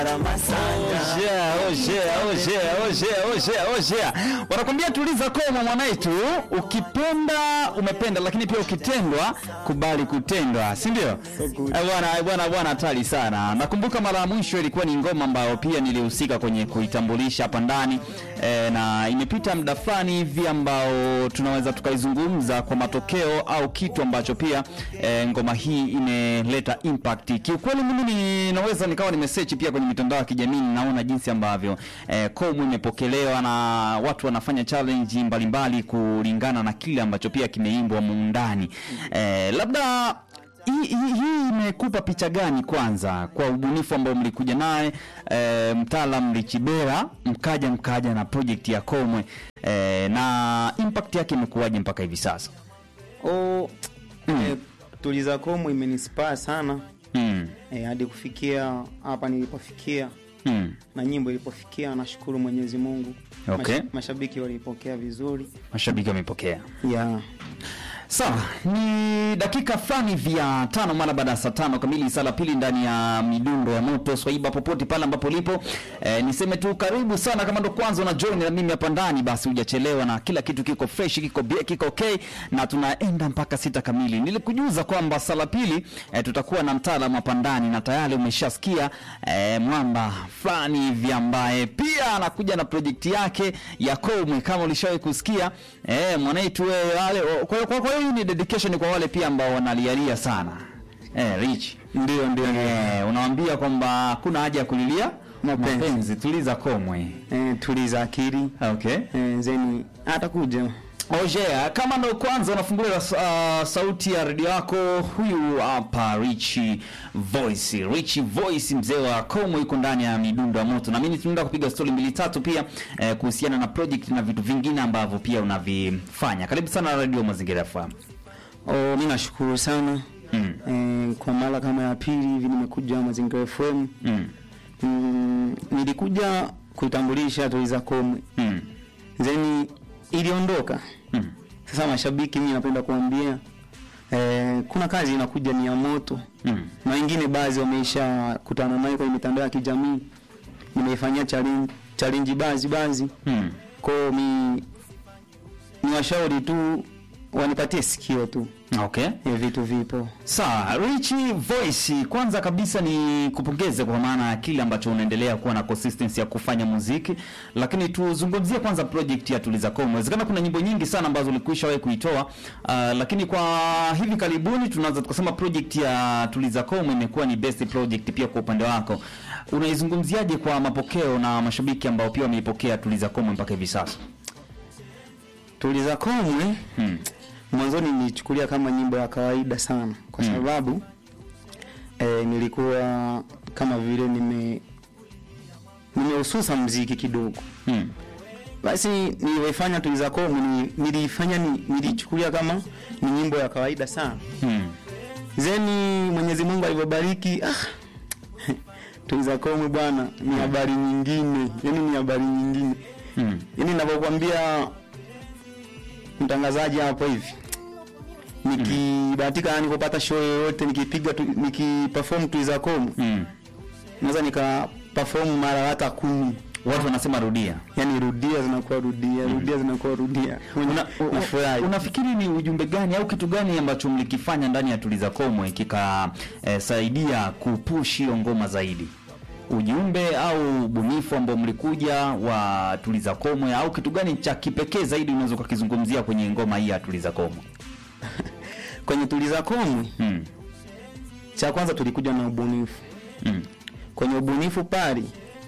Ojea, ojea, ojea, ojea, ojea, ojea. Wanakwambia tuliza koma mwanaitu, ukipenda umependa, lakini pia ukitendwa kubali kutendwa, si ndio? Eh, Bwana eh, bwana bwana, hatari sana. Nakumbuka mara ya mwisho ilikuwa ni ngoma ambayo pia nilihusika kwenye kuitambulisha hapa ndani eh, na imepita muda fulani hivi ambao tunaweza tukaizungumza kwa matokeo au kitu ambacho pia eh, ngoma hii imeleta impact. Kiukweli mimi ninaweza nikawa nimesearch pia kwenye mitandao ya kijamii, naona jinsi ambavyo eh, komu imepokelewa na watu wanafanya challenge mbalimbali kulingana na kile ambacho pia kimeimbwa muundani. Eh, labda hii hii- hii imekupa picha gani kwanza kwa ubunifu ambao mlikuja naye e, mtaalam Richibera mkaja mkaja na project ya Komwe e, na impact yake imekuwaje mpaka hivi sasa? Oh, eh, tuliza komu imenispaa sana Mm. eh, hadi kufikia hapa nilipofikia Mm. na nyimbo ilipofikia, nashukuru Mwenyezi Mungu. Okay. Mash, mashabiki walipokea vizuri Mashabiki wamepokea. yeah. Sawa, ni dakika fulani vya tano mara baada ya saa tano kamili, saa la pili ndani ya midundo ya moto swaiba, popote pale ambapo lipo. E, niseme tu karibu sana, kama ndo kwanza una join na mimi hapa ndani, basi hujachelewa na kila kitu kiko fresh, kiko bie, kiko okay, na tunaenda mpaka sita kamili. Nilikujuza kwamba saa la pili e, tutakuwa na mtaalamu hapa ndani, na tayari umeshasikia e, mwamba fulani hivi ambaye pia anakuja na project yake ya Komwe, kama ulishawahi kusikia e, mwanaitu wewe wale. Kwa hiyo kwa kwa hiyo hii ni dedication kwa wale pia ambao wanalialia sana e, Rich Ndio, ndio, e, unawaambia kwamba kuna haja ya kulilia Mapenzi. mapenzi, tuliza Komwe. eh, tuliza akili Okay. eh, zeni atakuja Ojea, kama ndo kwanza unafungulia uh, sauti ya redio yako, huyu hapa Rich Voice. Rich Voice, mzee wa Komo, yuko ndani ya midundo ya moto, na mimi tunaenda kupiga stori mbili tatu pia eh, kuhusiana na project na vitu vingine ambavyo pia unavifanya. Karibu sana Radio Mazingira FM. oh, mi nashukuru sana Mm. eh, kwa mara kama ya pili hivi nimekuja Mazingira FM Mm. mm, nilikuja kuitambulisha tuliza komwe Mm. zeni iliondoka Mm. sasa mashabiki mi napenda kuambia eh, kuna kazi inakuja ni ya moto Mm. na wengine baadhi wameisha kutana nayo kwenye mitandao ya kijamii nimeifanyia challenge challenge baadhi baadhi Mm. kwao mi ni washauri tu wanipatie sikio tu Okay. eh, vitu vipo Sawa, Rich Voice, kwanza kabisa ni kupongeze kwa maana ya kile ambacho unaendelea kuwa na consistency ya kufanya muziki, lakini tuzungumzie kwanza project ya Tuliza Komo. Inawezekana kuna nyimbo nyingi sana ambazo ulikwisha wewe kuitoa, uh, lakini kwa hivi karibuni tunaweza tukasema project ya Tuliza Komo imekuwa ni best project pia kwa upande wako. Unaizungumziaje kwa mapokeo na mashabiki ambao pia wameipokea Tuliza Komo mpaka hivi sasa? tuliza komwe Hmm. mwanzoni nilichukulia kama nyimbo ya kawaida sana kwa Mm. sababu eh, nilikuwa kama vile nime nimehususa mziki kidogo Hmm. basi nilivyoifanya tuliza komwe ni- niliifanya ni, nilichukulia kama ni nyimbo ya kawaida sana Hmm. zeni mwenyezi mungu alivyobariki ah, tuliza komwe bwana ni habari nyingine yani ni habari nyingine Hmm. yani navyokwambia mtangazaji hapo hivi nikibahatika yani kupata show yoyote nikipiga tu, nikiperform tuliza komwe Hmm. naweza nika perform mara hata kumi Watu wanasema rudia. yani rudia zinakuwa rudia rudia zinakuwa rudia Una, nafurahi unafikiri ni ujumbe gani au kitu gani ambacho mlikifanya ndani ya Tuliza Komwe kikasaidia eh, kupush hiyo ngoma zaidi? Ujumbe au ubunifu ambao mlikuja wa Tuliza Komwe au kitu gani cha kipekee zaidi unaweza ukakizungumzia kwenye ngoma hii ya Tuliza Komwe? kwenye tuliza komwe Mm. cha kwanza tulikuja na ubunifu Mm. kwenye ubunifu pale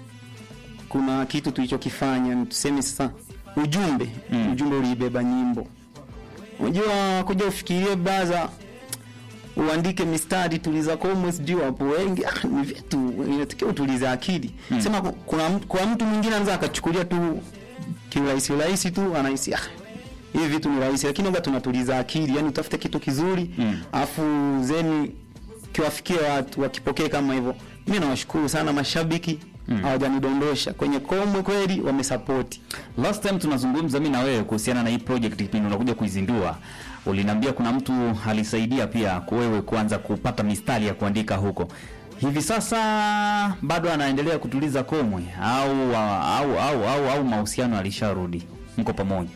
kuna kitu tulichokifanya tuseme sasa ujumbe Mm. ujumbe uliibeba nyimbo unajua kuja ufikirie baza uandike mistari tuliza komwe sijui wapo wengi ah, ni vitu inatakiwa utulize akili Mm. sema ku- kuna, mtu- kuna mtu mwingine anaweza akachukulia tu kiurahisi rahisi tu anahisi ah, hivi vitu ni rahisi lakini oga tunatuliza akili yani utafute kitu kizuri Mm. afu zeni kiwafikie watu wakipokee kama hivyo mi nawashukuru sana mashabiki Mm. hawajanidondosha kwenye komwe kweli wamesapoti Last time tunazungumza mimi na wewe kuhusiana na hii project kipindi unakuja kuizindua, uliniambia kuna mtu alisaidia pia wewe kuanza kupata mistari ya kuandika huko. hivi sasa bado anaendelea kutuliza komwe au au au au, au mahusiano alisharudi mko pamoja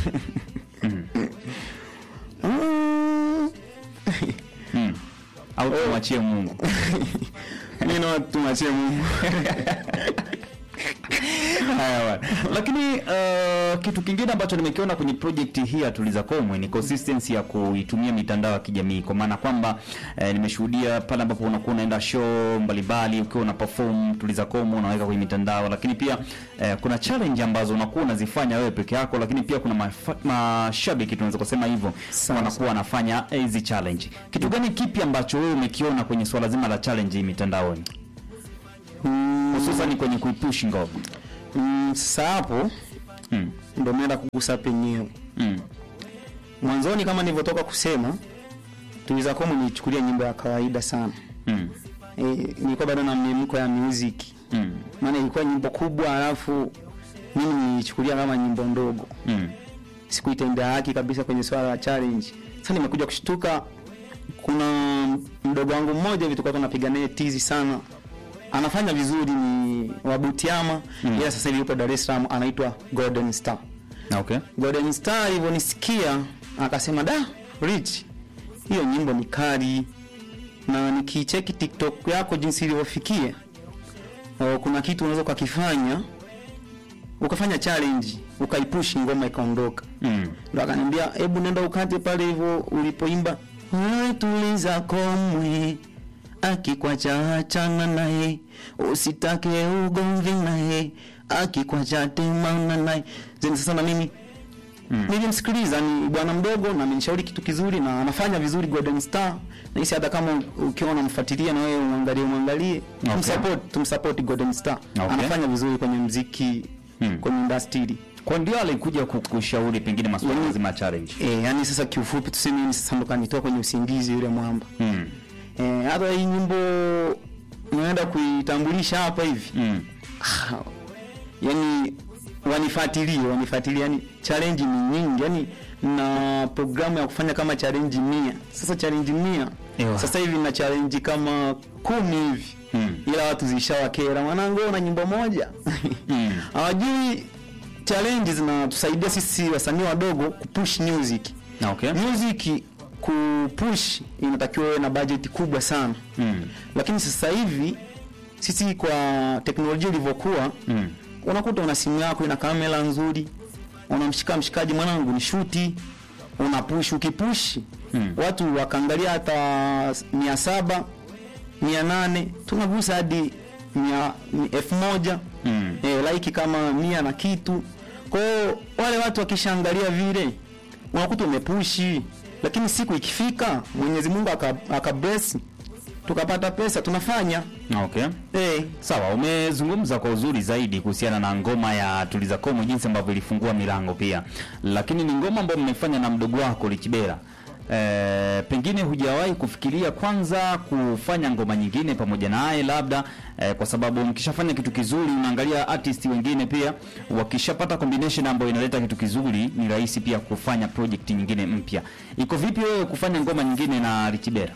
Mm. mm. au tumwachie Mungu Mimi naona tumwachie Mungu. Haya bwana. Lakini uh, kitu kingine ambacho nimekiona kwenye project hii ya Tuliza Komwe ni consistency ya kuitumia mitandao ya kijamii, kwa maana kwamba eh, nimeshuhudia pale ambapo unakuwa unaenda show mbalimbali ukiwa una perform Tuliza Komwe unaweka kwenye mitandao, lakini pia eh, kuna challenge ambazo unakuwa unazifanya wewe peke yako, lakini pia kuna mafa- mashabiki tunaweza kusema hivyo Sawa, wanakuwa wanafanya hizi challenge. Kitu gani kipi ambacho wewe umekiona kwenye swala zima la challenge hii mitandaoni, Mm, hususan kwenye kuipush ngoma? mm, Sasa hapo Mm. ndo naenda kugusa penyewe. Mm. Mwanzoni kama nilivyotoka kusema, Tuliza Komu nilichukulia nyimbo ya kawaida sana. Mm. E, nilikuwa bado na mnemko ya music. Mm. Maana ilikuwa nyimbo kubwa alafu mimi nilichukulia kama nyimbo ndogo. Mm. Sikuitendea haki kabisa kwenye swala la challenge. Sasa nimekuja kushtuka kuna mdogo wangu mmoja hivi tulikuwa tunapiga naye tizi sana. Anafanya vizuri ni wa Butiama, Mm. ila sasa hivi yupo Dar es Salaam anaitwa Golden Star. Okay. Golden Star alivyonisikia akasema da Rich, hiyo nyimbo ni kali na nikicheki TikTok yako jinsi ilivyofikia, oh, kuna kitu unaweza ukakifanya ukafanya challenge ukaipush ngoma ikaondoka. Mm. Ndo akaniambia hebu nenda ukate pale hivyo ulipoimba "Wewe tuliza komwe akikwacha achana naye usitake ugomvi naye akikwacha temana naye zeni sasa na mimi Mm. nilimsikiliza ni bwana mdogo na amenishauri kitu kizuri na anafanya vizuri Golden Star na hisi hata kama ukiwa unamfuatilia na wewe umwangalie umwangalie Okay. tumsupport tumsupport Golden Star Okay. anafanya vizuri kwenye muziki Mm. kwenye industry Kwa ndio alikuja kukushauri pengine masuala Mm. mazima ya challenge. Eh, yani sasa kiufupi tuseme mimi sasa ndo kanitoa kwenye usingizi yule mwamba. Mm. Eh, hata hii nyimbo naenda kuitambulisha hapa hivi. Mm. Ah, yani wanifuatilie, wanifuatilie yani challenge ni nyingi. Yani na programu ya kufanya kama challenge mia. Sasa challenge mia. Ewa. Sasa hivi na challenge kama kumi hivi. Mm. Ila watu zishawakera mwanangu una nyimbo moja. Mm. Hawajui challenge zinatusaidia sisi wasanii wadogo kupush music. Okay. Music kupush inatakiwa iwe na budget kubwa sana, Mm. lakini sasa hivi sisi kwa teknolojia ilivyokuwa, Mm. unakuta una simu yako ina kamera nzuri, unamshika mshikaji, mwanangu ni shuti, unapush. Ukipush Mm. watu wakaangalia hata mia saba mia nane tunagusa hadi mia elfu moja Mm. eh, like kama mia na kitu. Kwa hiyo wale watu wakishaangalia vile unakuta umepushi, lakini siku ikifika Mwenyezi Mungu aka, aka bless tukapata pesa tunafanya Okay. eh, Sawa, umezungumza kwa uzuri zaidi kuhusiana na ngoma ya Tuliza Komo, jinsi ambavyo ilifungua milango pia, lakini ni ngoma ambayo mmefanya na mdogo wako Lichibera. E, pengine hujawahi kufikiria kwanza kufanya ngoma nyingine pamoja naye labda e, kwa sababu mkishafanya kitu kizuri unaangalia artist wengine pia wakishapata combination ambayo inaleta kitu kizuri ni rahisi pia kufanya project nyingine mpya. Iko vipi wewe kufanya ngoma nyingine na Lichibera?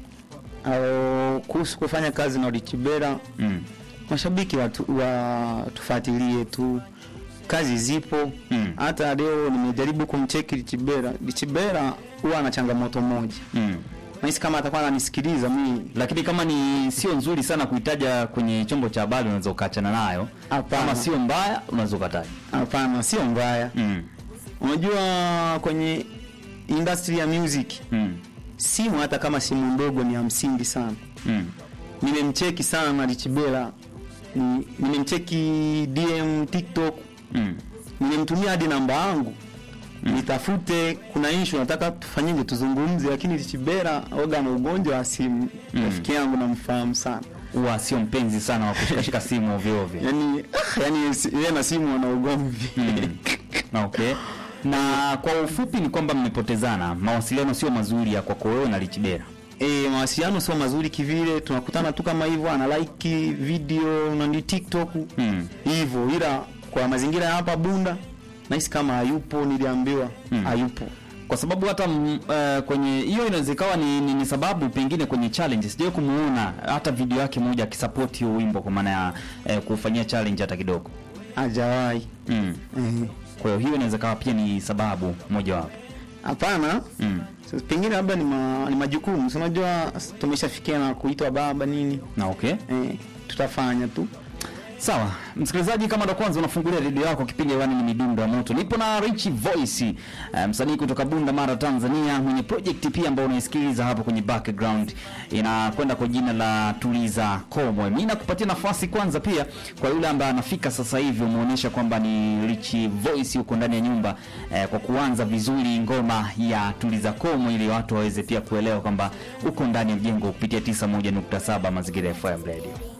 au kuhusu kufanya kazi na Richibera, Mm. mashabiki watu watufuatilie tu, kazi zipo. Mm. Hata leo nimejaribu kumcheki Richibera, Richibera huwa ana changamoto moja, Mm. nahisi kama atakuwa ananisikiliza mimi lakini kama ni sio nzuri sana kuitaja kwenye chombo cha habari unaweza ukaachana nayo. Hapana. Kama sio mbaya unaweza ukataja. Hapana, sio mbaya. Mm. Unajua kwenye industry ya music Mm. simu hata kama simu ndogo ni ya msingi sana. Mm. Nimemcheki sana Richibela, ni- nimemcheki DM TikTok, Mm. nimemtumia hadi namba yangu nitafute, kuna issue nataka tufanyeje, tuzungumze, lakini Richibela oga na ugonjwa wa simu. Mm. Rafiki yangu namfahamu sana, Huwa sio mpenzi sana wa kushikashika simu ovyo ovyo. yani yani si- yeye na simu wana ugomvi Mm. Okay. Na kwa ufupi ni kwamba mmepotezana, mawasiliano sio mazuri ya kwako wewe na Lichibera. E, mawasiliano sio mazuri kivile, tunakutana tu kama hivyo, ana like video na ni TikTok Mm. hivyo, ila kwa mazingira ya hapa Bunda nahisi kama hayupo, niliambiwa Mm. hayupo. kwa sababu hata mm, eh, kwenye hiyo inaweza ikawa ni, ni, ni sababu pengine kwenye challenge sijawahi kumuona hata video yake moja akisupport hiyo wimbo kwa maana ya eh, kufanyia challenge hata kidogo hajawahi mm. eh. kwa hiyo hiyo inaweza kawa pia ni sababu mojawapo hapana mm. Sasa pengine labda ni, ma, ni majukumu si unajua tumeshafikia na kuitwa baba nini na okay eh, tutafanya tu Sawa, msikilizaji, kama ndo kwanza unafungulia redio yako, kipindi hewani ni midundo ya moto. Nipo na Rich Voice, eh, msanii kutoka Bunda Mara, Tanzania, mwenye project pia ambayo unaisikiliza hapo kwenye background inakwenda kwa jina la Tuliza Komwe. Mimi nakupatia nafasi kwanza pia kwa yule ambaye anafika sasa hivi, umeonyesha kwamba ni Rich Voice huko ndani ya nyumba eh, kwa kuanza vizuri ngoma ya Tuliza Komwe ili watu waweze pia kuelewa kwamba uko ndani ya mjengo kupitia 91.7 Mazingira FM Radio.